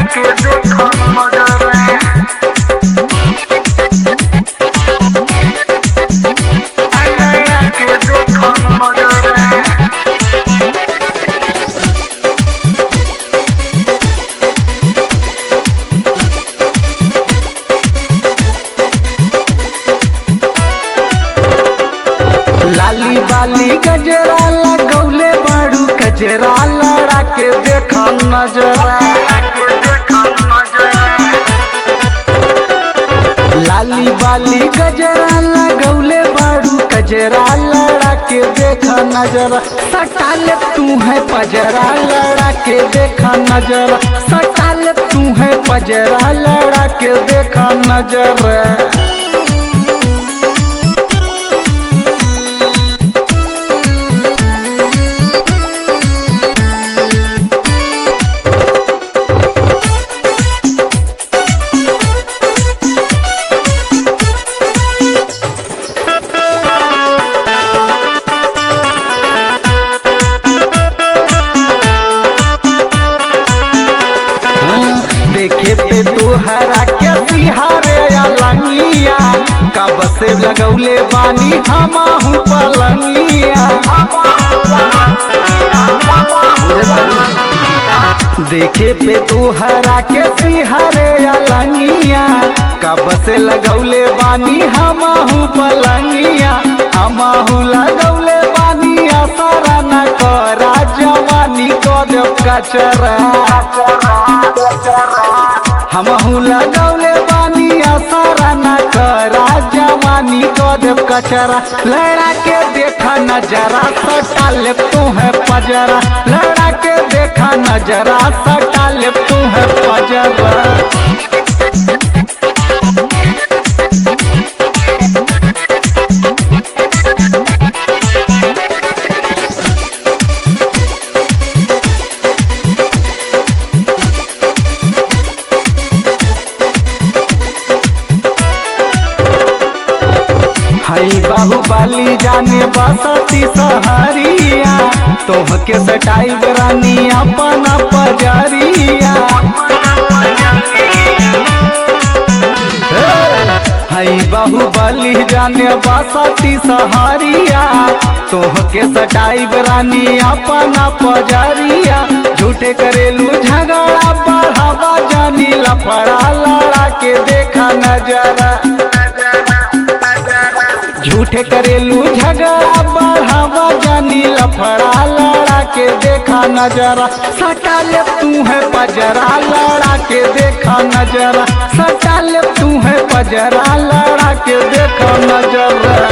के देखो नजर नया के देखो नजर लाली बाली गजरा लगौले बाड़ू गजरा लड़ा के देखा नजरा के देखो नजर लाली बाली गजरा लगौले बाड़ू गजरा लड़ा के देखा नजरा सटाल तू है पजरा लड़ा के देखा नजरा सटाल तू है पजरा लड़ा के देखा नजरा देखे पे तोहरा के सिहारे अलंगिया कब से लगौले बानी हमाहू पलंगिया देखे पे तोहरा के सिहारे अलंगिया कब से लगौले बानी हमाहू पलंगिया हमाहू लगौले बानी असरा न करा जवानी कद कचरा हमहू लगौले बानी असरा न करा जवानी कदम कचरा लड़ा के देखा नजरा सटा ले तू है पजरा लड़ा के देखा नजरा सटा ले तू है पजरा हई बाहुबली जाने बसती सहरिया तोह के सटाई रानी अपन पजरिया हई बाहुबली जाने बसती सहरिया तोह के सटाई रानी अपन पजरिया झूठे करेलू झगड़ा बढ़ावा जानी लफड़ा लड़ा के देखा नजरा झूठे करेलू झगड़ा बढ़ावा जानी लफड़ा लड़ा के देखा नजरा सटा ले तू है पजरा लड़ा के देखा नजरा सटा ले तू है पजरा लड़ा के देखा नजरा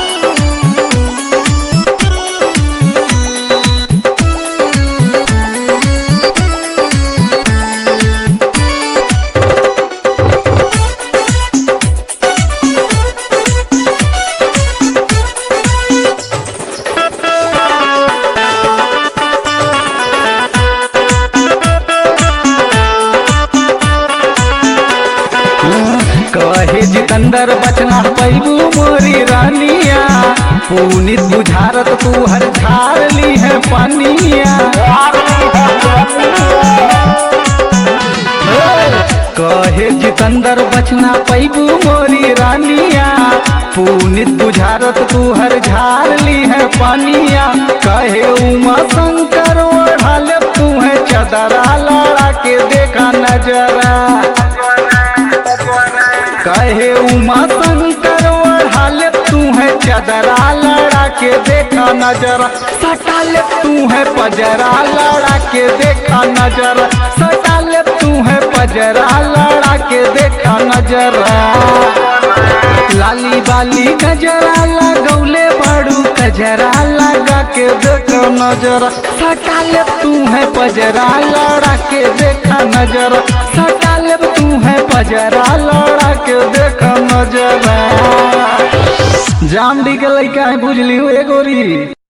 कहे जितंदर बचना पैबू मोरी रानिया पुनित बुझारत तू हर झार ली है पनिया कहे जितंदर बचना पैबू मोरी रानिया पुनित बुझारत तू हर झार ली है पनिया कहे उमा शंकर ओढ़ल तू है चदरा लड़ा के देखा नजरा कहे उमा शंकर ओढ़ाल तू है चदरा लड़ा के देखा नजरा सटाल तू है पजरा लड़ा के देखा नजरा सटाल तू है पजरा लड़ा के देखा नजरा लाली बाली गजरा लगौले बड़ू गजरा लगा के देखा नजरा सटाल तू है पजरा लड़ा के देखा नजरा सटाल तू है पजरा लड़ा के देखा नजरा जाम डी के लइका है बुझली हो एगोरी